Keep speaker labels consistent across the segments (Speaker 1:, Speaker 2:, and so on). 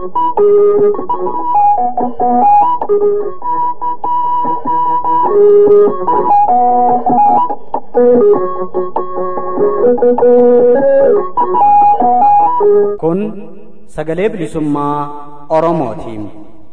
Speaker 1: Kun sagalee bilisummaa Oromootiin.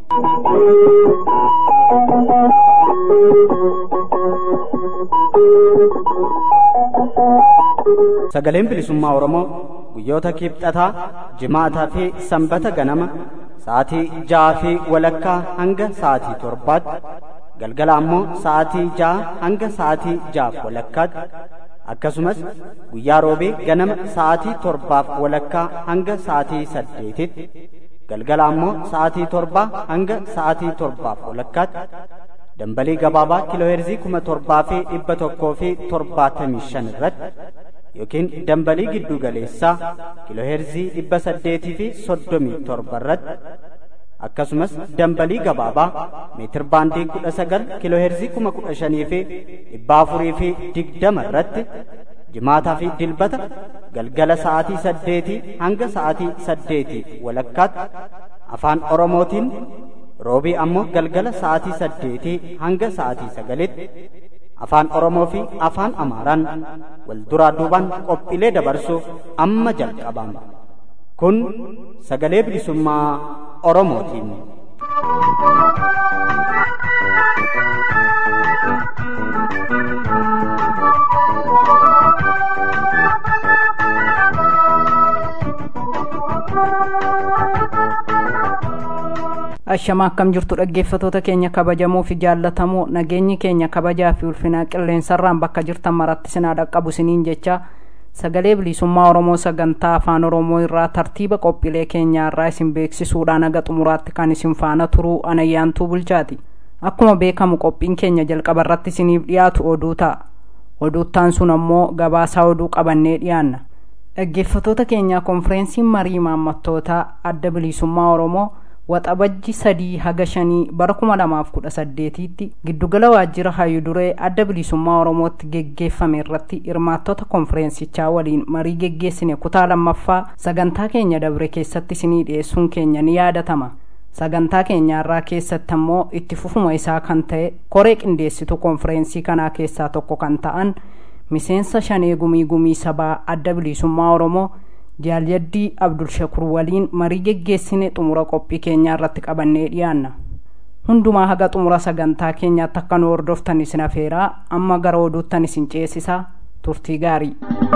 Speaker 1: Sagaleen bilisummaa Oromoo guyyoota kibxataa, jimaataa fi sanbata ganama sa'aatii ja'aa fi walakkaa hanga sa'aatii torbaatti galgala ammoo sa'aatii ja'a hanga sa'aatii ja'aaf walakkaatti akkasumas guyyaa roobee ganama sa'aatii torbaaf walakkaa hanga sa'aatii saddeetitti galgala ammoo sa'aatii torbaa hanga sa'aatii torbaaf walakkaatti dambalii gabaabaa kiilooheerzii kuma torbaa fi dhibba tokkoo fi torbaatamii shan irratti yookiin dambalii giddu galeessaa kiilooheerzii dhibba saddeetii fi soddomii torba irratti akkasumas dambalii gabaabaa meetir baandii kudha sagal kiilooheerzii kuma kudha shanii fi dhibba afurii fi digdama irratti jimaataa fi dilbata galgala sa'aatii saddeetii hanga sa'aatii saddeetii walakkaatti afaan oromootiin roobii ammoo galgala sa'aatii saddeetii hanga sa'aatii sagalitti afaan oromoo fi afaan amaaraan wal duraa duubaan qophiilee dabarsuuf amma jalqabama kun sagalee bilisummaa oromootiin.
Speaker 2: ashama akkam jirtu dhaggeeffatoota keenya kabajamoo fi jaallatamoo nageenyi keenya kabajaa fi ulfinaa qilleensarraan bakka jirtan maratti sinaa dhaqqabu siniin jecha sagalee bilisummaa oromoo sagantaa afaan oromoo irraa tartiiba qophiilee keenyaa irraa isin beeksisuudhaan haga xumuraatti kan isin faana turuu anayyaantuu bulchaati akkuma beekamu qophiin keenya jalqaba irratti isiniif dhiyaatu oduu ta'a oduuttaan sun ammoo gabaasaa oduu qabannee dhiyaanna dhaggeeffatoota keenyaa konfireensiin marii maammattootaa adda bilisummaa oromoo waxabajji sadii haga shanii bara kuma lamaaf kudha saddeetiitti giddugala waajjira hayyuu duree adda bilisummaa oromootti geggeeffame irratti hirmaattota konfireensichaa waliin marii geggeessine kutaa lammaffaa sagantaa keenya dabre keessatti isinii dhiyeessuun keenya ni yaadatama sagantaa keenyaarraa keessatti ammoo itti fufuma isaa kan ta'e koree qindeessitu konfireensii kanaa keessaa tokko kan ta'an miseensa shanee gumii gumii sabaa adda bilisummaa oromoo jaalyaddii abdulshakur waliin marii geggeessine xumura qophii keenyaa irratti qabannee dhiyaanna hundumaa haga xumura sagantaa keenyaatti akka nu hordoftan isin afeeraa amma gara oduuttan isin ceesisaa turtii gaarii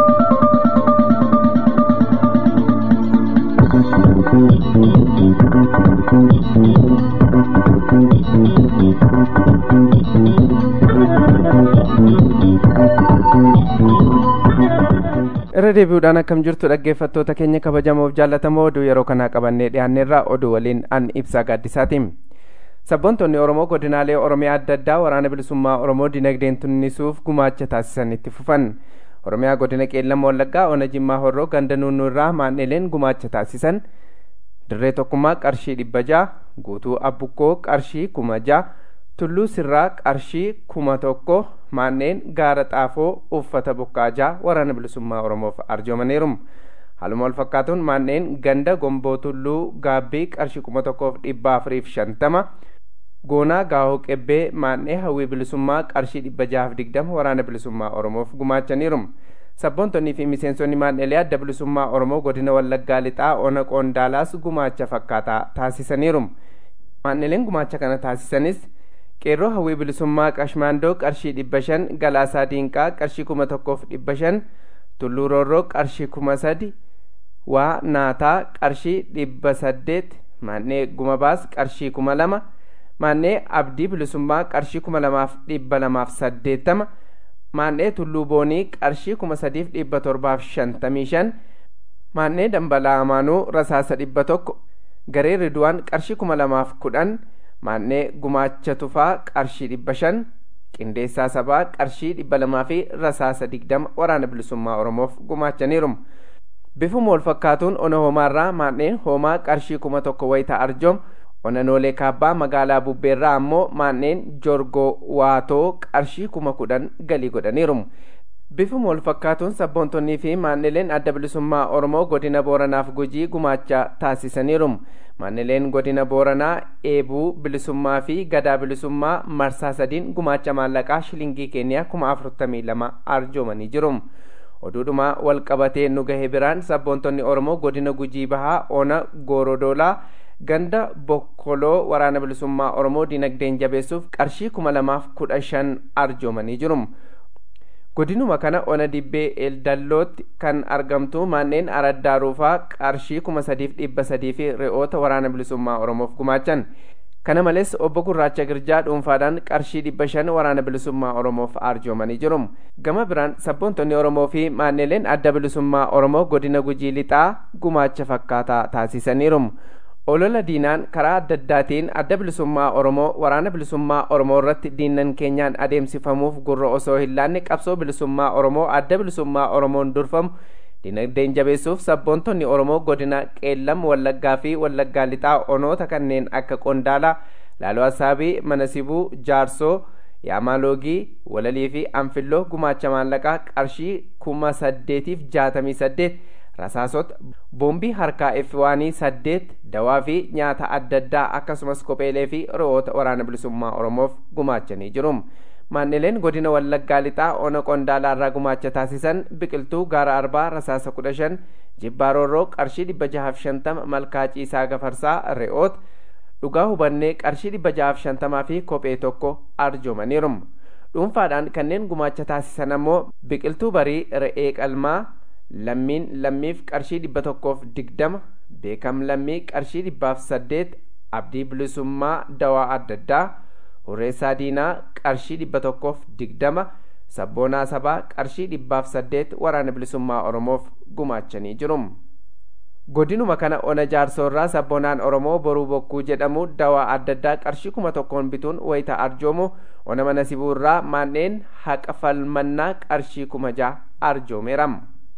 Speaker 3: irra deebi'uudhaan akkam jirtu dhaggeeffattoota keenya kabajamoof jaallatamoo oduu yeroo kanaa qabannee dhiyaanneerraa oduu waliin an ibsaa gaaddisaatiin sabboontonni oromoo godinaalee oromiyaa adda addaa waraana bilisummaa oromoo dinagdeen tunnisuuf gumaacha taasisan itti fufan oromiyaa godina qeellama wallaggaa ona jimmaa horroo ganda nunnuu irraa maan'ileen gumaacha taasisan dirree tokkummaa qarshii dhibba ja'a guutuu abbukkoo qarshii kuma ja'a tulluu sirraa qarshii kuma tokko maanneen gaara xaafoo uffata bukkaajaa waraana bilisummaa oromoof arjoomaniiru haaluma wal fakkaatuun maanneen ganda gomboo tulluu gaabbii qarshii kuma tokkoof dhibba afuriif shantama goonaa gaahoo qebbee maannee hawwii bilisummaa qarshii dhibba jahaaf digdama waraana bilisummaa oromoof gumaachaniiru sabboontonnii fi miseensonni maanneelee adda bilisummaa oromoo godina wallaggaa lixaa ona qoondaalaas gumaacha fakkaataa taasisaniiru maanneeleen gumaacha kana taasisanis qeerroo hawwii bilisummaa qashmaandoo qarshii dhibba shan galaasaa diinqaa qarshii kuma tokkoof dhibba shan tulluu roorroo qarshii kuma sadi waa naataa qarshii dhibba saddeet maannee gumabaas qarshii kuma lama maannee abdii bilisummaa qarshii kuma lamaaf dhibba lamaaf saddeettama maannee tulluu boonii qarshii kuma sadiif dhibba torbaaf shantamii shan maannee dambalaa amaanuu rasaasa dhibba tokko garee riduwaan qarshii kuma lamaaf kudhan maannee gumaacha tufaa qarshii dhibba shan qindeessaa sabaa qarshii dhibba lamaa fi rasaasa digdama waraana bilisummaa oromoof gumaachaniiru bifuma wal fakkaatuun ona hoomaarraa maanneen hoomaa qarshii kuma tokko wayita arjoom ona noolee kaabbaa magaalaa bubbeerraa ammoo maanneen jorgoo waatoo qarshii kuma kudhan galii godhaniiru bifuma wal fakkaatuun sabboontonnii fi maannileen adda bilisummaa oromoo godina booranaaf gujii gumaacha taasisaniiru maannileen godina booranaa eebuu bilisummaa fi gadaa bilisummaa marsaa sadiin gumaacha maallaqaa shilingii keeniyaa kuma afurtamii lama arjoomanii jiru oduudhuma wal qabatee nu gahe biraan sabboontonni oromoo godina gujii bahaa ona goorodoolaa ganda bokkoloo waraana bilisummaa oromoo dinagdeen jabeessuuf qarshii kuma lamaaf kudha shan arjoomanii jiru godinuma kana ona dibbee eldallootti kan argamtu manneen araddaa ruufaa qarshii kuma sadiif dhibba sadii fi re'oota waraana bilisummaa oromoof gumaachan kana malees obbo gurraacha girjaa dhuunfaadhaan qarshii dhibba shan waraana bilisummaa oromoof arjoomanii jiru gama biraan sabboontonni oromoo fi maanneleen adda bilisummaa oromoo godina gujii lixaa gumaacha fakkaataa taasisaniiru olola diinaan karaa adda addaatiin adda bilisummaa oromoo waraana bilisummaa oromoo irratti diinnan keenyaan adeemsifamuuf gurra osoo hin laanne qabsoo bilisummaa oromoo adda bilisummaa oromoon durfamu dinagdeen jabeessuuf sabboontonni oromoo godina qeellam wallaggaa fi wallaggaa lixaa onoota kanneen akka qondaalaa laaloo asaabii manasibuu jaarsoo yaamaaloogii walalii fi anfilloo gumaacha maallaqaa qarshii kuma saddeetiif jaatamii saddeet rasaasota boombii harkaa efwaanii saddeet dawaa fi nyaata adda addaa akkasumas kopheelee fi re'oota waraana bilisummaa oromoof gumaachanii jiru maannileen godina wallaggaa lixaa ona qondaalaa irraa gumaacha taasisan biqiltuu gaara arbaa rasaasa kudha shan jibbaa roorroo qarshii dhibba jahaaf shantama malkaa ciisaa gafarsaa re'oota dhugaa hubannee qarshii dhibba jahaaf shantamaa fi kophee tokko arjoomaniiru dhuunfaadhaan kanneen gumaacha taasisan ammoo biqiltuu barii re'ee qalmaa lammiin lammiif qarshii dhibba tokkoof digdama beekam lammii qarshii dhibbaaf saddeet abdii bilisummaa dawaa adda addaa hurreessaa diinaa qarshii dhibba tokkoof digdama sabboonaa sabaa qarshii dhibbaaf saddeet waraana bilisummaa oromoof gumaachanii jiru godinuma kana ona jaarsoorraa sabboonaan oromoo boruu bokkuu jedhamu dawaa adda addaa qarshii kuma tokkoon bituun wayita arjoomu ona mana sibuurraa maanneen haqa falmannaa qarshii kuma ja'a arjoomeeram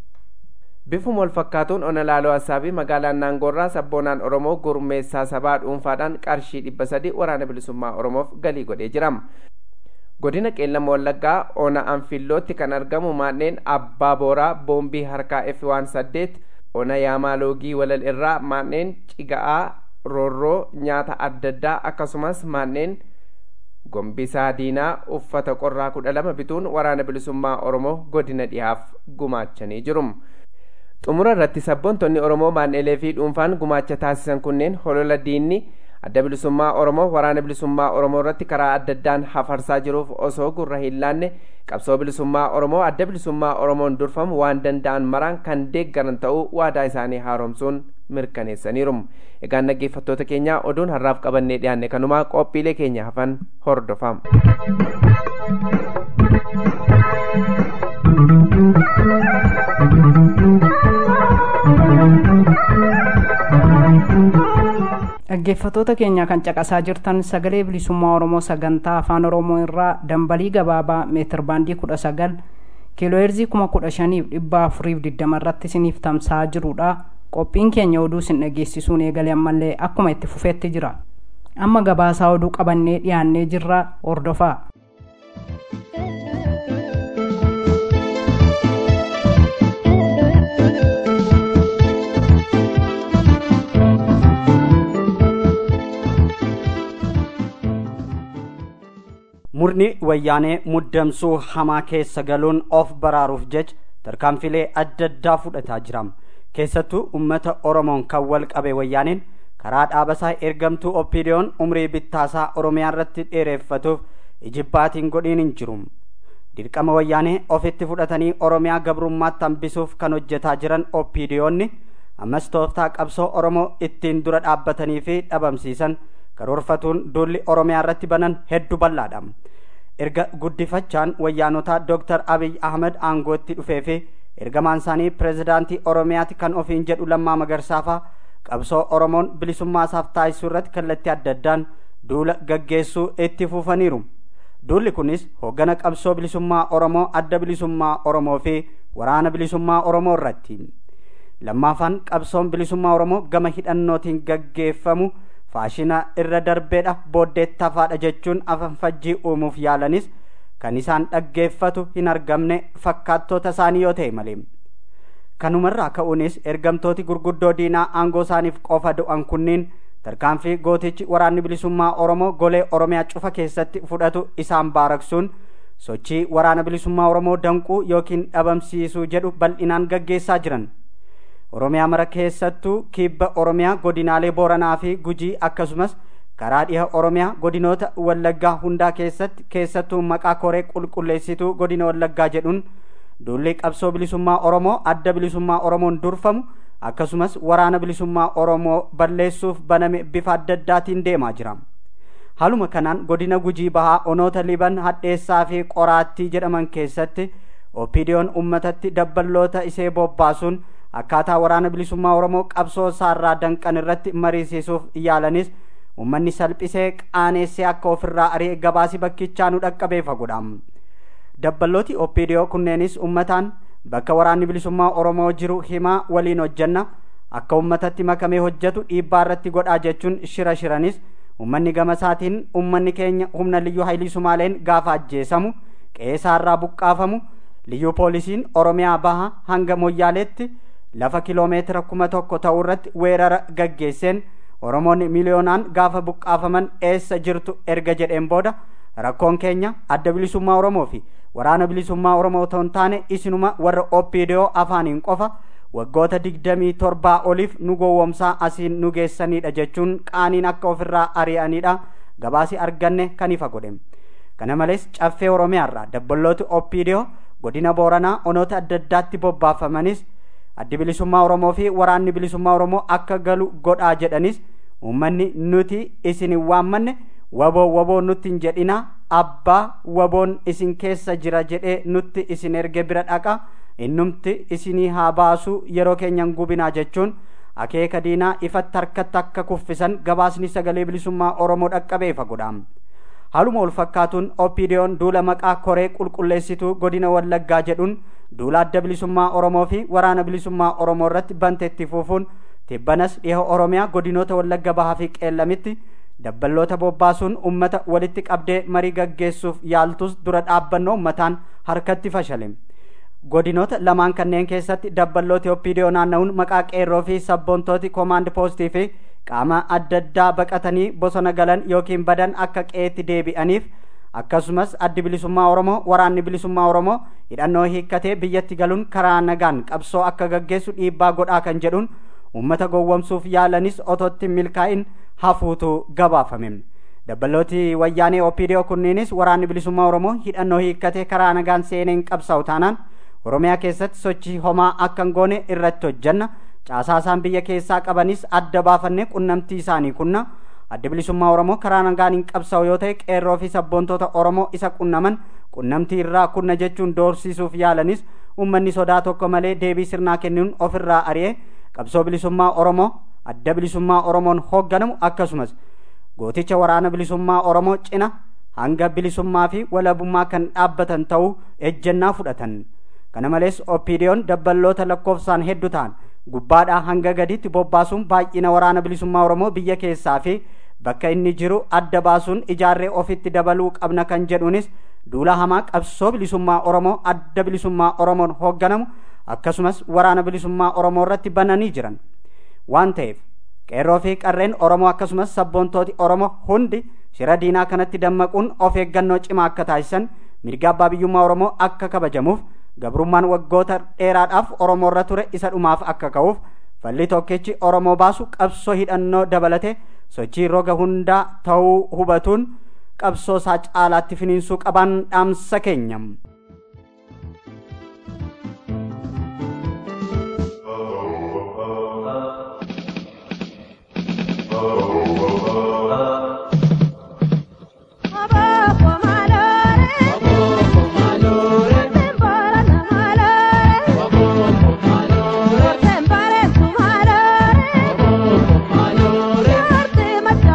Speaker 3: bifuma wal fakkaatuun ona laaloo assaabii magaalaan naangoorraa sabboonaan oromoo gurmeessaa sabaa dhuunfaadhaan qarshii dhibba sadi waraana bilisummaa oromoof galii godhee jiram godina qeellama wallaggaa ona anfillootti kan argamu maanneen abbaa booraa boombii harkaa f waan saddeet ona yaamaaloogii walal irraa maanneen ciga'aa roorroo nyaata adda addaa akkasumas maanneen gombisaa diinaa uffata qorraa kudha lama bituun waraana bilisummaa oromoo godina dhihaaf gumaachanii jiru xumura irratti sabboontonni oromoo maanneelee fi dhuunfaan gumaacha taasisan kunneen holola diinni adda bilisummaa oromoo waraana bilisummaa oromoo irratti karaa adda addaan hafarsaa jiruuf osoo gurra hin laanne qabsoo bilisummaa oromoo adda bilisummaa oromoon durfamu waan danda'an maraan kan deeggaran ta'uu waadaa isaanii haaromsuun mirkaneessaniiru egaan dhaggeeffattoota keenya oduun har'aaf qabannee dhiyaanne kanumaa qophiilee keenya hafan hordofaa
Speaker 2: dhaggeeffatoota keenya kan caqasaa jirtan sagalee bilisummaa oromoo sagantaa afaan oromoo irraa dambalii gabaabaa meetir baandii kudha sagal kiilooheerzii kuma kudha shaniif dhibba afuriif digdama irratti isiniif tamsa'aa jirudha qophiin keenya oduu isin dhageessisuun eegale ammallee akkuma itti fufeetti jira amma gabaasaa oduu qabannee dhiyaannee jirra hordofaa
Speaker 1: murni wayyaanee muddamsuu hamaa keessa galuun of baraaruuf jecha tarkaanfilee adda addaa fudhataa jira keessattuu ummata oromoon kan wal qabe wayyaaneen karaa dhaabasaa ergamtuu oppiidiyoon umrii bittaasaa oromiyaa irratti dheereeffatuuf ijibbaatiin godhiin hin jiru dirqama wayyaanee ofitti fudhatanii oromiyaa gabrummaatti hambisuuf kan hojjetaa jiran oppiidiyoonni ammas tooftaa qabsoo oromoo ittiin dura dhaabbatanii fi dhabamsiisan karoorfatuun duulli oromiyaa irratti banan hedduu bal'aadha erga guddifachaan wayyaanotaa dooktar abiy ahmed aangootti dhufee fi ergamaan isaanii pireezidaantii oromiyaati kan ofiin jedhu lammaa magarsaafaa qabsoo oromoon bilisummaa isaaf taasisuu irratti kallattii adda addaan duula gaggeessuu itti fufaniiru duulli kunis hooggana qabsoo bilisummaa oromoo adda bilisummaa oromoo fi waraana bilisummaa oromoo irratti lammaafaan qabsoon bilisummaa oromoo gama hidhannootiin gaggeeffamu faashina irra darbeedha booddeettafaadha jechuun afanfajjii uumuuf yaalanis kan isaan dhaggeeffatu hin argamne fakkaattoota isaanii yoo ta'e malee kanumarraa ka'uunis ergamtooti gurguddoo diinaa aangoo isaaniif qofa du'an kunniin tarkaanfii gootichi waraanni bilisummaa oromoo golee oromiyaa cufa keessatti fudhatu isaan baaraksuun sochii waraana bilisummaa oromoo danquu yookiin dhabamsiisuu jedhu bal'inaan gaggeessaa jiran oromiyaa mara keessattuu kibba oromiyaa godinaalee booranaa fi gujii akkasumas karaa dhiha oromiyaa godinoota wallaggaa hundaa keessatti keessattuu maqaa koree qulqulleessituu godina wallaggaa jedhuun duulli qabsoo bilisummaa oromoo adda bilisummaa oromoon durfamu akkasumas waraana bilisummaa oromoo balleessuuf baname bifa adda addaatiin deemaa jira haaluma kanaan godina gujii bahaa onoota liban hadheessaa fi qoraattii jedhaman keessatti opiidiyoon ummatatti dabballoota isee bobbaasuun akkaataa waraana bilisummaa oromoo qabsoo isaarraa danqan irratti mariisiisuuf yaalanis ummanni salphisee qaaneessee akka ofirraa ari'e gabaasi bakkichaa nu dhaqqabee fagoodha dabballooti opiidiyoo kunneenis ummataan bakka waraanni bilisummaa oromoo jiru himaa waliin hojjanna akka ummatatti makamee hojjetu dhiibbaa irratti godhaa jechuun shira shiranis ummanni gamasaatiin ummanni keenya humna liyyuu haayilii sumaaleen gaafa ajjeesamu qe'eesaarraa buqqaafamu liyyuu poolisiin oromiyaa baha hanga moyyaaleetti lafa kiloomeetira kuma tokko ta'u irratti weerara gaggeesseen oromoonni miliyoonaan gaafa buqqaafaman eessa jirtu erga jedheen booda rakkoon keenya adda bilisummaa oromoo fi waraana bilisummaa oromoo otoo hin taane isinuma warra opiidiyoo afaaniin qofa waggoota digdamii torbaa oliif nu gowwomsaa asiin nu geessanidha jechuun qaaniin akka ofirraa ari'anidha gabaasi arganne kan ifa godhe kana malees caffee oromiyaarraa dabballooti opiidiyoo godina booranaa onoota adda addaatti bobbaafamanis addi bilisummaa oromoo fi waraanni bilisummaa oromoo akka galu godhaa jedhanis uummanni nuti isin hin waammanne waboo waboo nutti hin jedhina abbaa waboon isin keessa jira jedhee nutti isin erge bira dhaqa innumti isinii haa baasuu yeroo keenyan gubinaa jechuun akeeka diinaa ifatti harkatti akka kuffisan gabaasni sagalee bilisummaa oromoo dhaqqabee fagoodha haaluma wal fakkaatuun opiidiyoon duula maqaa koree qulqulleessituu godina wallaggaa jedhuun duula adda bilisummaa oromoo fi waraana bilisummaa oromoo irratti banteetti fuufuun tibbanas dhiha oromiyaa godinoota wallagga bahaa fi qeellamitti dabballoota bobbaasuun ummata walitti qabdee marii gaggeessuuf yaaltus dura dhaabbannoo ummataan harkatti fashale godinoota lamaan kanneen keessatti dabballooti opiidiyoo naanna'uun maqaa qeerroo fi sabboontooti koomaand poostii fi qaama adda addaa baqatanii bosona galan yookiin badan akka qeetti deebi'aniif akkasumas addi bilisummaa oromoo waraanni bilisummaa oromoo hidhannoo hiikkatee biyyatti galuun karaa nagaan qabsoo akka gaggeessu dhiibbaa godhaa kan jedhuun ummata gowwomsuuf yaalanis otootti milkaa'in hafuutu gabaafame dabballooti wayyaanee opiidiyoo kunniinis waraanni bilisummaa oromoo hidhannoo hiikkatee karaa nagaan seeneen qabsaa'u taanaan oromiyaa keessatti sochii homaa akka hin goone irratti hojjanna caasaa isaan biyya keessaa qabanis adda baafannee qunnamtii isaanii kunna adda bilisummaa oromoo karaa nagaan hin qabsaa'u yoo ta'e qeerroo fi sabboontoota oromoo isa qunnaman qunnamtii irraa kunna jechuun doorsisuuf yaalanis ummanni sodaa tokko malee deebii sirnaa kennuun ofirraa ari'ee qabsoo bilisummaa oromoo adda bilisummaa oromoon hoogganamu akkasumas gooticha waraana bilisummaa oromoo cina hanga bilisummaa fi walabummaa kan dhaabbatan ta'uu ejjennaa fudhatan kana malees opiidiyoon dabballoota lakkoofsaan hedduu ta'an gubbaadhaa hanga gaditti bobbaasuun baay'ina waraana bilisummaa oromoo biyya keessaa fi bakka inni jiru adda baasuun ijaarree ofitti dabaluu qabna kan jedhuunis duula hamaa qabsoo bilisummaa oromoo adda bilisummaa oromoon hoogganamu akkasumas waraana bilisummaa oromoo irratti bananii jiran waan ta'eef qeerroo fi qarreen oromoo akkasumas sabboontooti oromoo hundi shira diinaa kanatti dammaquun of eeggannoo cimaa akka taasisan mirga abbaa biyyummaa oromoo akka kabajamuuf gabrummaan waggoota dheeraadhaaf oromoo irra ture isa dhumaaf akka ka'uuf falli tokkichi oromoo baasu qabsoo hidhannoo dabalate sochii roga hundaa ta'uu hubatuun qabsoo isaa caalaatti finiinsuu qaban dhaamsa keenya.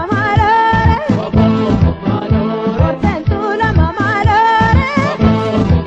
Speaker 4: Thank you.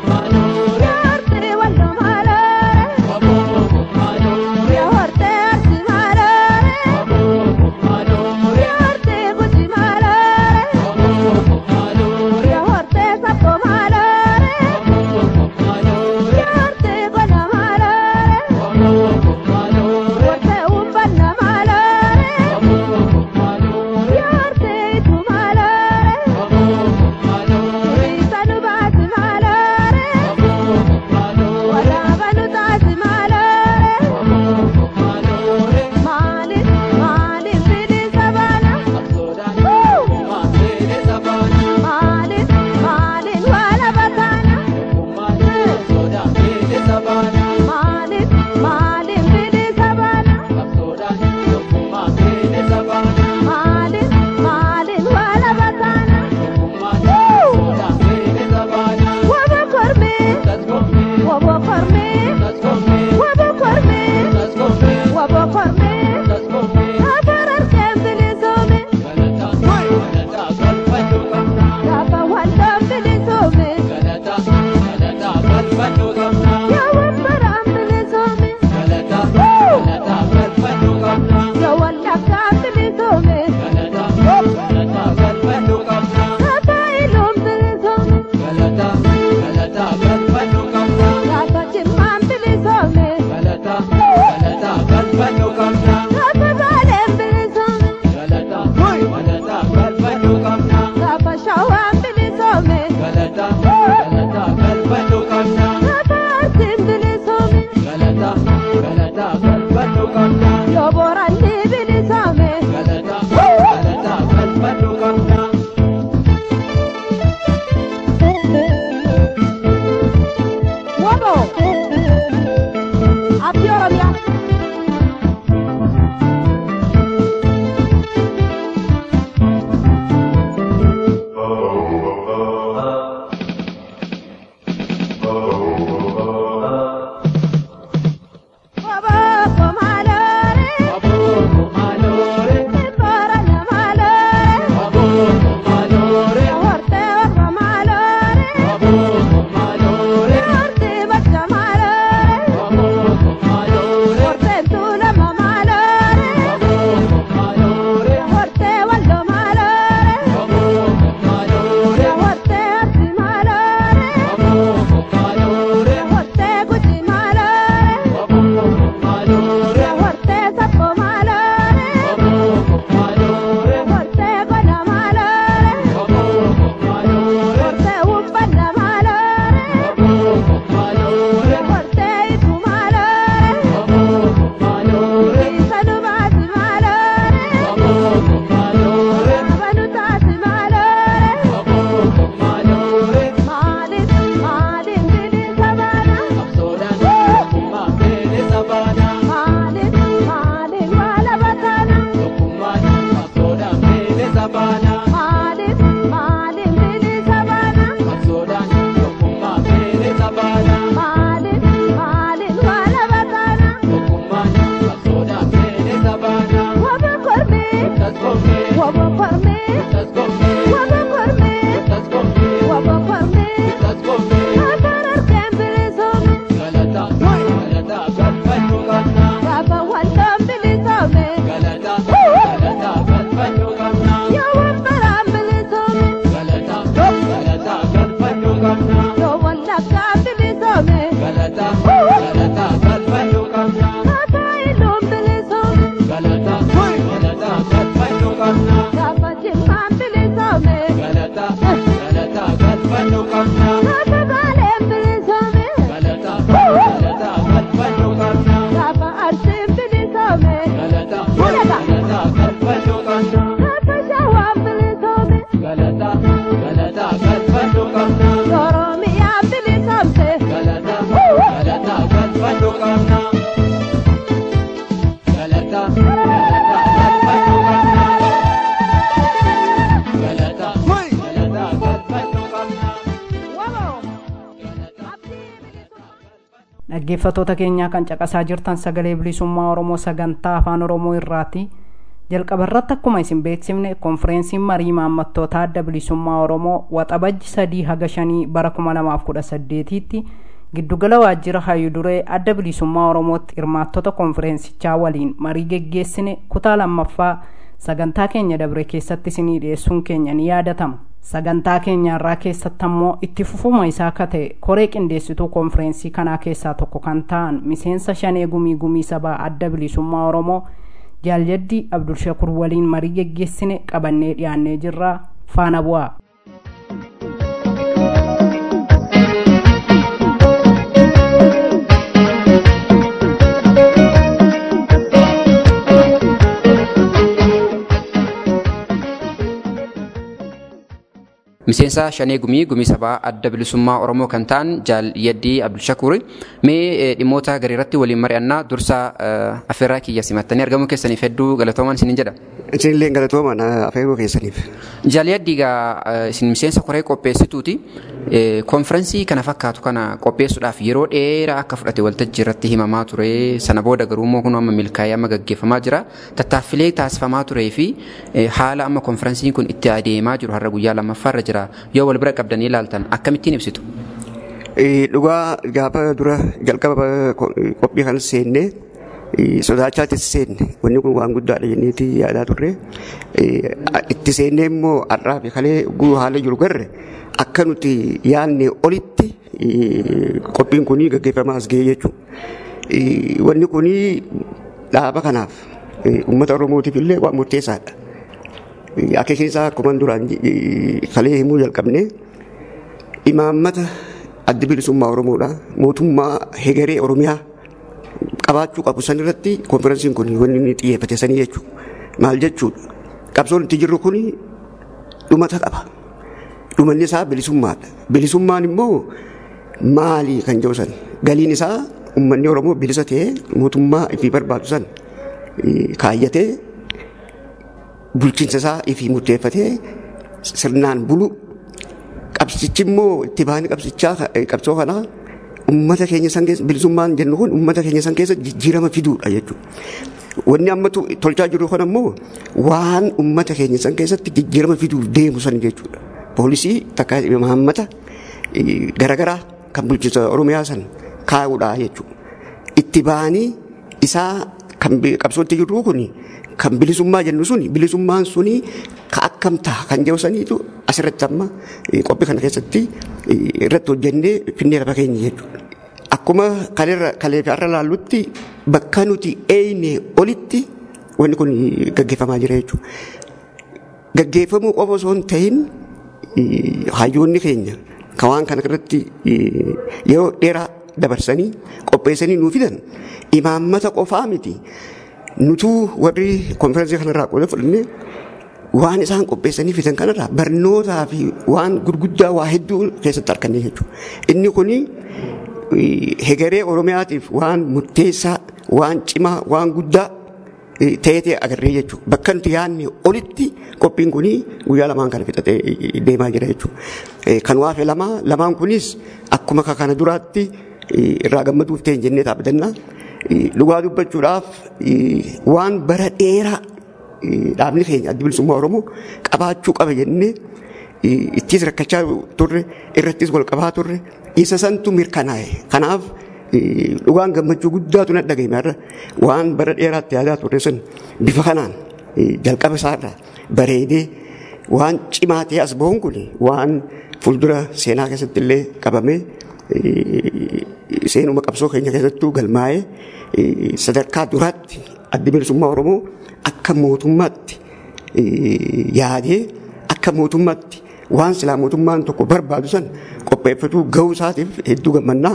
Speaker 2: dhaggeeffatoota keenyaa kan caqasaa jirtan sagalee bilisummaa oromoo sagantaa afaan oromoo irraati jalqaba irratti akkuma isin beeksifne konfireensiin marii maammattoota adda bilisummaa oromoo waxabajji sadii haga shanii bara kuma lamaaf kudha saddeetiitti giddugala waajjira hayyu duree adda bilisummaa oromootti hirmaattota konfireensichaa waliin marii geggeessine kutaa lammaffaa sagantaa keenya dabre keessatti isinii dhiyeessuun keenya ni yaadatama sagantaa keenya irraa keessatti ammoo itti fufuma isaa akka ta'e koree qindeessituu konfireensii kanaa keessaa tokko kan ta'an miseensa shanee gumii gumii sabaa adda bilisummaa oromoo jaaljaddii abdulshakur waliin marii geggeessine qabannee dhiyaannee jirra faana bu'aa
Speaker 4: miseensa shanee gumii gumii sabaa adda bilisummaa oromoo kan ta'an jaalyaddii abdulshakuri mee dhimmoota garii irratti waliin mari'annaa dursa affeerraa kiyya simattanii argamuu keessaniif hedduu galatoomaan isinin jedha.
Speaker 5: Isinillee galatoomaan affeeruu keessaniif.
Speaker 4: Jaalyaddii gaa isin miseensa koree qopheessituuti. Konfirensii kana fakkaatu kana qopheessuudhaaf yeroo dheeraa akka fudhate waltajjii irratti himamaa ture sana booda garuu immoo kun amma milkaa'ee amma gaggeeffamaa jira. Tattaaffilee taasifamaa turee fi haala amma konfirensiin kun itti adeemaa jiru har'a guyyaa lammaffaarra jira yoo wal bira qabdanii ilaaltan akkamittiin ibsitu?
Speaker 5: Dhugaa gaafa dura jalqaba qophii kana seennee sodaachaatis seenne wanni kun waan guddaadha jenneeti yaadaa turre itti seennee immoo har'aa fi kalee guu haala jiru garre akka nuti yaadne olitti qophiin kun gaggeeffamaa as ga'ee jechuudha. Wanni kun dhaaba kanaaf uummata Oromootiif illee waan murteessaadha. Akeekni isaa akkuma duraan kalee himuu jalqabne imaammata adda bilisummaa Oromoodha. Mootummaa hegeree Oromiyaa qabaachuu qabu san irratti konferensiin kun wanni inni xiyyeeffate sanii jechuudha. Maal jechuudha? Qabsoon itti jirru kun dhumata qaba. Dhumanni isaa bilisummaadha. Bilisummaan immoo maali kan jedhu san? Galiin isaa uummanni Oromoo bilisa ta'ee mootummaa ifii barbaadu san kaayyatee bulchiinsa isaa ifii murteeffatee sirnaan bulu qabsichi immoo itti baanii qabsichaa qabsoo kanaa ummata keenya san keessa bilisummaan jennu kun ummata keenya san keessa jijjiirama fiduudha jechuudha. Wanni amma tolchaa jiru kun ammoo waan ummata keenya san keessatti jijjiirama fiduuf deemu san jechuudha. Poolisii takka imaammata garaagaraa kan bulchiinsa Oromiyaa san kaa'uudha jechuudha. Itti baanii isaa kan qabsootti jirru kun kan bilisummaa jennu suni bilisummaan suni ka akkam ta'a kan jedhu saniitu asirratti amma qophii kana keessatti irratti hojjennee finnee lafa keenya jechuudha. Akkuma kalee fi har'a laallutti bakka nuti eeyne olitti wanni kun gaggeeffamaa jira jechuudha. Gaggeeffamuu qofa osoo hin ta'in hayyoonni keenya kan waan kana irratti yeroo dheeraa dabarsanii qopheessanii nuu fidan imaammata qofaa miti. Nutuu warri konferensii kanarraa qooda fudhannee waan isaan qopheessanii fidan kanarraa barnootaa fi waan gurguddaa waa hedduu keessatti argannee jechuudha. Inni kuni hegeree Oromiyaatiif waan murteessaa, waan cimaa, waan guddaa ta'ee agarree jechuudha. Bakka nuti yaadne olitti qophiin kun guyyaa lamaan kana fixatee deemaa jira jechuudha. Kan waafe lama lamaan kunis akkuma kana duraatti irraa gammaduuf ta'e jennee dhaabbatanna. Dhugaa dubbachuudhaaf waan bara dheeraa dhaabni keenya adda bilisummaa Oromoo qabaachuu qaba jennee ittis rakkachaa turre irrattis wal qabaa turre isa santu mirkanaa'e. Kanaaf dhugaan gammachuu guddaatu na dhagahame irra waan bara dheeraatti yaadaa turre sun bifa kanaan jalqaba isaarraa bareedee waan cimaa ta'e as bahuun kun waan fuuldura seenaa keessatti illee qabamee seenuma qabsoo keenya keessattuu galmaa'ee sadarkaa duraatti adda bilisummaa Oromoo akka mootummaatti yaadee akka mootummaatti waan silaa mootummaan tokko barbaadu san qopheeffatuu gahuu isaatiif hedduu gammannaa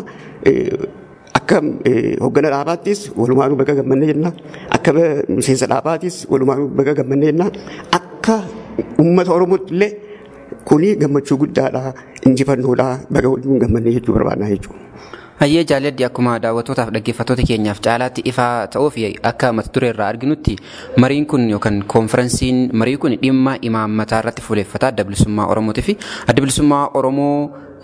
Speaker 5: akka hoggana dhaabaattis walumaanuu baga gammannee jenna akka miseensa dhaabaattis walumaanuu baga gammannee jenna akka uummata oromootti illee kuni gammachuu guddaadha injifannoodha baga waliin gammannee jechuu barbaadna jechuudha.
Speaker 4: Hayyee jaaladdi akkuma daawwattootaaf dhaggeeffattoota keenyaaf caalaatti ifaa ta'uu fi akka mata duree irraa arginutti mariin kun yookaan koonferensiin marii kun dhimma imaammataa irratti fuuleeffata adda bilisummaa Oromootii fi adda bilisummaa Oromoo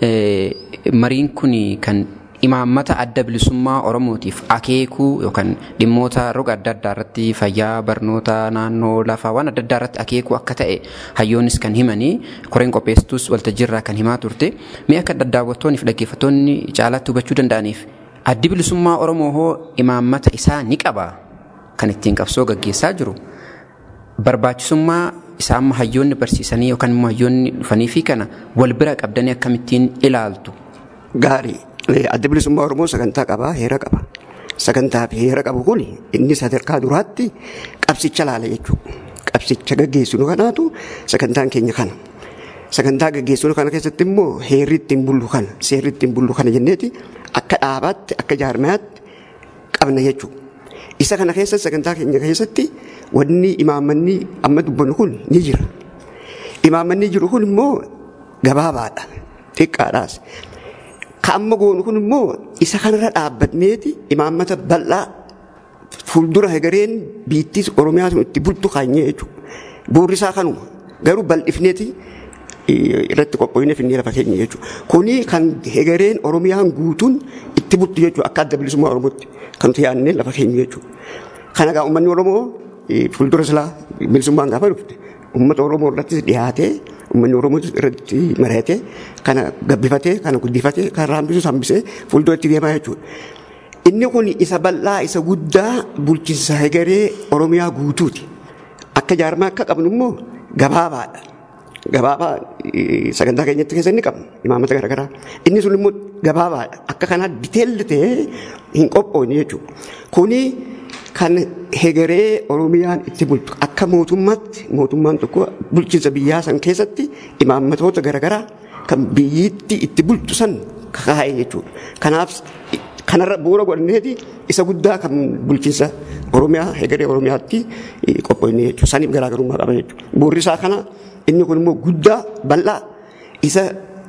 Speaker 4: mariin kun kan imaammata adda bilisummaa Oromootiif akeekuu yookaan dhimmoota roga adda addaa irratti fayyaa barnoota naannoo lafaa waan adda addaa irratti akeekuu akka ta'e hayyoonnis kan himanii koreen qopheessitus waltajjiirraa kan himaa turte mee akka daawwattoonni fi dhaggeeffattoonni caalaatti hubachuu danda'aniif addi bilisummaa Oromoo hoo imaammata isaa ni qaba kan ittiin qabsoo gaggeessaa jiru barbaachisummaa isaa amma hayyoonni barsiisanii yookaan immoo hayyoonni dhufanii fi kana wal bira qabdanii akkamittiin ilaaltu.
Speaker 5: Gaarii. adda bilisummaa Oromoo sagantaa qabaa heera qaba. Sagantaa fi heera qabu kun inni sadarkaa duraatti qabsicha laala jechuudha. Qabsicha gaggeessinu kanaatu sagantaan keenya kana. Sagantaa gaggeessinu kana keessatti immoo heerri ittiin bullu kana seerri ittiin bullu kana jenneeti akka dhaabaatti akka jaarmayaatti qabna jechuudha. Isa kana keessa sagantaa keenya keessatti wanni imaammanni amma dubbannu kun ni jira. Imaammanni jiru kun immoo gabaabaadha. Xiqqaadhaas. Ka amma goonu kun immoo isa kanarra dhaabbatneeti imaammata bal'aa fuuldura hegareen biittis Oromiyaa sun itti bultu kaanyee jechuudha. Buurri isaa kanuma garuu bal'ifneeti irratti qophoofne finnee lafa keenya jechuudha. Kuni kan hegareen Oromiyaan guutuun itti bultu jechuudha akka adda bilisummaa Oromootti kan nuti yaadnee lafa keenya jechuudha. Kana egaa uummanni Oromoo fuuldura silaa bilisummaan gaafa dhufte uummata Oromoo irrattis dhiyaatee uummanni Oromoo irratti mari'atee kana gabbifatee kana guddifatee kan raambisus hambisee fuulduratti deemaa jechuudha. Inni kun isa bal'aa isa guddaa bulchiinsa hegaree Oromiyaa guutuuti. Akka jaarmaa akka qabnu immoo gabaabaadha. Gabaabaa sagantaa keenyatti keessa inni qabna imaamata garaagaraa. Inni sun immoo gabaabaadha. Akka kanaa diteelli ta'ee hin qophoofne jechuudha. Kuni kan hegaree Oromiyaan itti bultu akka mootummaatti mootummaan tokko bulchiinsa biyyaa san keessatti imaammatoota garaagaraa kan biyyiitti itti bultu san kakaa'e jechuudha. Kanaaf kanarra bu'uura godhanneeti isa guddaa kan bulchiinsa Oromiyaa hegaree Oromiyaatti qophoofne jechuudha. Saniif garaagarummaa qaba jechuudha. Bu'uurri isaa kana inni kun immoo guddaa bal'aa isa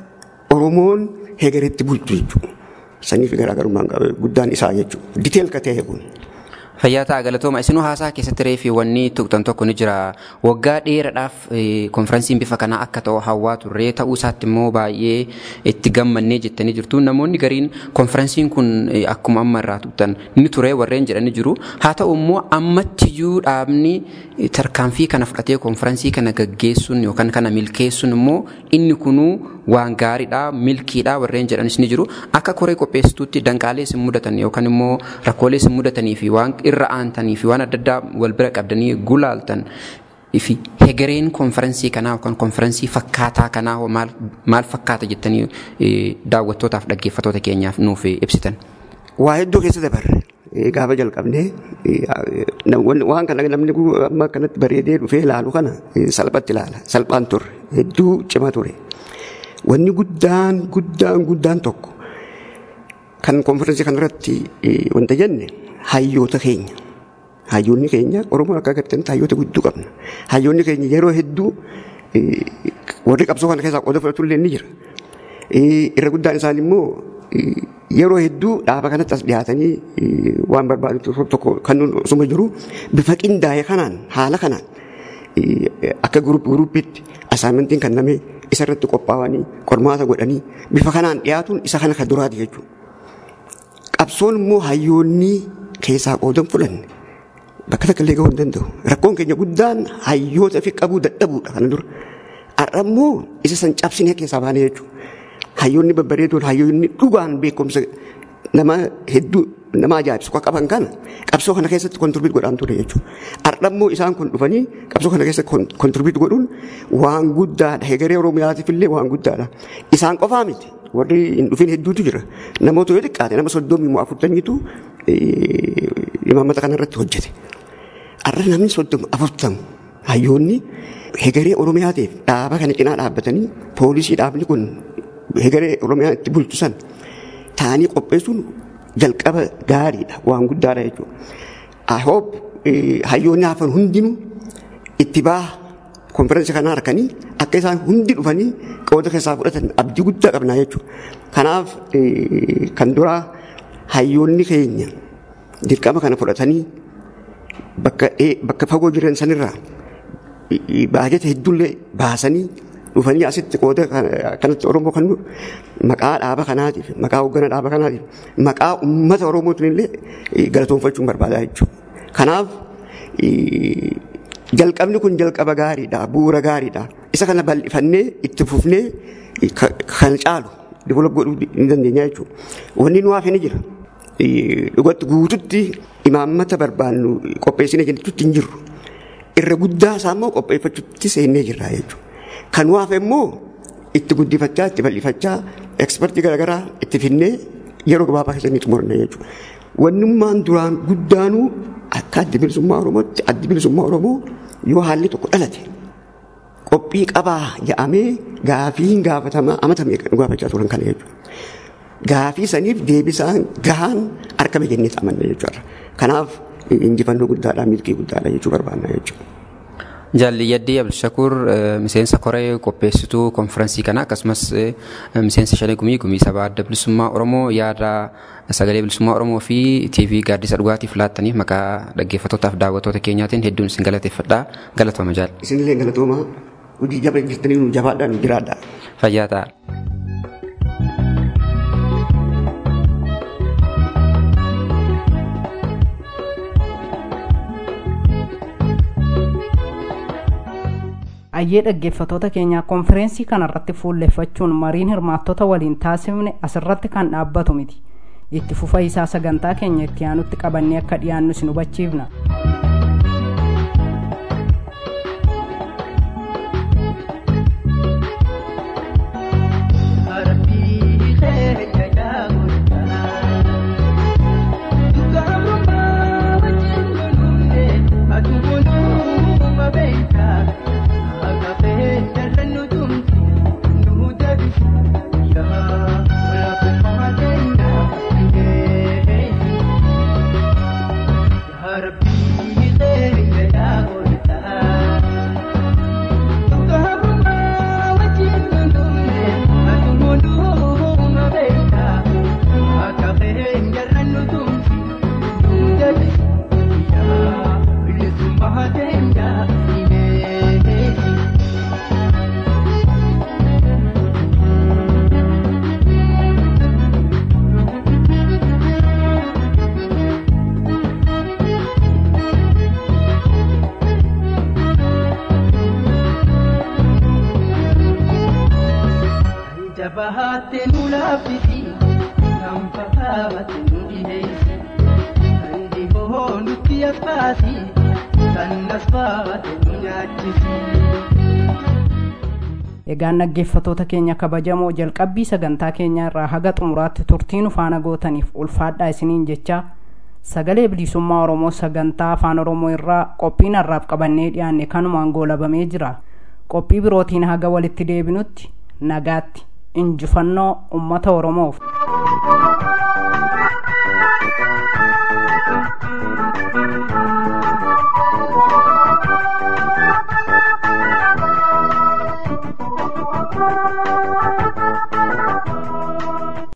Speaker 5: Oromoon hegareetti bultu jechuudha. Saniif garaagarummaan qaba guddaan isaa jechuudha. Diteel ka ta'e kun.
Speaker 4: Fayyaa ta'a galatooma isinuu haasaa keessatti reefi wanni tuqxan tokko ni jira waggaa dheeraadhaaf konferensiin bifa kanaa akka ta'u hawwaa turre ta'uu isaatti immoo baay'ee itti gammannee jettanii jirtu namoonni gariin konferensiin kun akkuma amma irraa tuqxan ni ture warreen jedhanii jiru haa ta'u immoo ammattiyyuu dhaabni tarkaanfii kana fudhatee konferensii kana gaggeessuun yookaan kana milkeessuun immoo inni kunuu waan gaariidha milkiidha warreen jedhanis ni jiru akka koree qopheessituutti danqaalee isin mudatan yookaan immoo rakkoolee isin mudatanii fi waan irra aantanii fi waan adda addaa wal bira qabdanii gulaaltan fi hegereen konferensii kanaa yookaan konferensii fakkaataa kanaa maal, maal fakkaata jettanii daawwattootaaf dhaggeeffattoota keenyaaf nuuf ibsitan.
Speaker 5: Waa hedduu keessa dabarre gaafa jalqabnee waan kana namni amma kanatti bareedee dhufee ilaalu kana salphatti ilaala salphaan turre hedduu cima ture. Wanni guddaan guddaan guddaan tokko kan konferensii kanarratti wanta jenne hayyoota keenya. Hayyoonni keenya Oromoon akka agartanitti hayyoota guddoo qabna. Hayyoonni keenya yeroo hedduu warri qabsoo kana keessaa qooda fudhatullee ni jira. Irra guddaan isaanii immoo yeroo hedduu dhaaba kanatti as dhiyaatanii waan barbaadu tokko kan osuma jiru bifa qindaa'e kanaan haala kanaan akka guruppiitti asaamintiin kennamee isarratti qophaa'anii qormaata godhanii bifa kanaan dhiyaatuun isa kana kan duraati jechuudha. Qabsoon immoo hayyoonni keessaa qoodan fudhanne bakka takka illee gahuu hin danda'u. Rakkoon keenya guddaan hayyoota fi qabuu dadhabuudha kana dura. Har'a immoo isa san cabsinee keessaa baanee jechuudha. Hayyoonni babbareedoon hayyoonni dhugaan beekumsa nama hedduu nama ajaa'ibsu akka qaban kana qabsoo kana keessatti kontirbiit godhaan ture jechuudha. Har'a immoo isaan kun dhufanii qabsoo kana keessatti kontirbiit godhuun waan guddaadha. Hegeree Oromiyaatiif illee waan guddaadha. Isaan qofaa miti. Warri hin dhufin hedduutu jira. Namoota yoo xiqqaate nama soddomii moo afurtamiitu imaammata kana irratti hojjete. Har'a namni soddoma afurtamu hayyoonni hegeree Oromiyaatiif dhaaba kana cinaa dhaabbatanii poolisii dhaabni kun hegeree Oromiyaa itti bulchu san ta'anii qopheessuun jalqaba gaariidha waan guddaadha jechuudha. I hope hayyoonni hafan hundinuu itti baha konferensi kana harkanii akka isaan hundi dhufanii qooda keessaa fudhatan abdii guddaa qabnaa jechuudha. Kanaaf kan duraa hayyoonni keenya dirqama kana fudhatanii bakka bakka fagoo jiran sanirraa baajata hedduullee baasanii dhufanii asitti qooda kanatti Oromoo kan maqaa dhaaba kanaatiif maqaa hoggana dhaaba kanaatiif maqaa uummata Oromootiin illee galatoonfachuun barbaadaa jechuudha. Kanaaf jalqabni kun jalqaba gaariidha bu'uura gaariidha isa kana bal'ifannee itti fufnee kan caalu develop godhuu ni dandeenya jechuudha. Wanni nu hafe ni jira. Dhugatti guututti imaammata barbaannu qopheessine jennetutti hin jirru. Irra guddaa isaa immoo qopheeffachuutti seennee jirra jechuudha. Kan nu hafe immoo itti guddifachaa itti bal'ifachaa ekspertii garaagaraa itti finnee yeroo gabaabaa keessatti xumurne jechuudha. Wannummaan duraan guddaanuu akka addi bilisummaa Oromootti addi bilisummaa Oromoo yoo haalli tokko dhalate qophii qabaa jedhamee gaafiin gaafatamaa amata meeqa nu gaafachaa turan kana jechuudha. Gaafii saniif deebisaan gahaan argame jennee amanna jechuudha. Kanaaf injifannoo guddaadhaa milkii guddaadha jechuu barbaanna jechuudha.
Speaker 4: Jaalli Yaddii Abdulshakuur miseensa koree qopheessituu konfiraansii kana akkasumas miseensa shanee gumii gumii sabaa adda bilisummaa Oromoo yaada sagalee bilisummaa Oromoo fi TV gaaddisa dhugaatiif laattaniif maqaa dhaggeeffattootaaf daawwattoota keenyaatiin hedduun isin galateeffadha galatooma jaal.
Speaker 5: Isinillee galatooma hojii jaba jirtanii nu jabaadhaan jiraadha.
Speaker 4: Fayyaa ta'a.
Speaker 2: ayyee dhaggeeffatoota keenyaa konfereensii kanarratti fuulleffachuun mariin hirmaattota waliin taasifne asirratti kan dhaabbatu miti itti fufa isaa sagantaa keenya itti aanutti qabannee akka dhiyaannu isin hubachiifna.
Speaker 6: Jabahatte nu laaffisi kan fakkaate nu dhiheessi kan dhihoo nutti asfaasi kan asfaate nu nyaachisi.
Speaker 2: Egaan dhaggeeffatoota keenya kabajamoo jalqabbii sagantaa keenya irraa haga xumuraatti turtii nu faana gootaniif ulfaadhaa isiniin jecha sagalee bilisummaa Oromoo sagantaa afaan Oromoo irraa qophiin har'aaf qabannee dhiyaanne kanumaan goolabamee jira. Qophii birootiin haga walitti deebinutti nagaatti. injifannoo ummata oromoof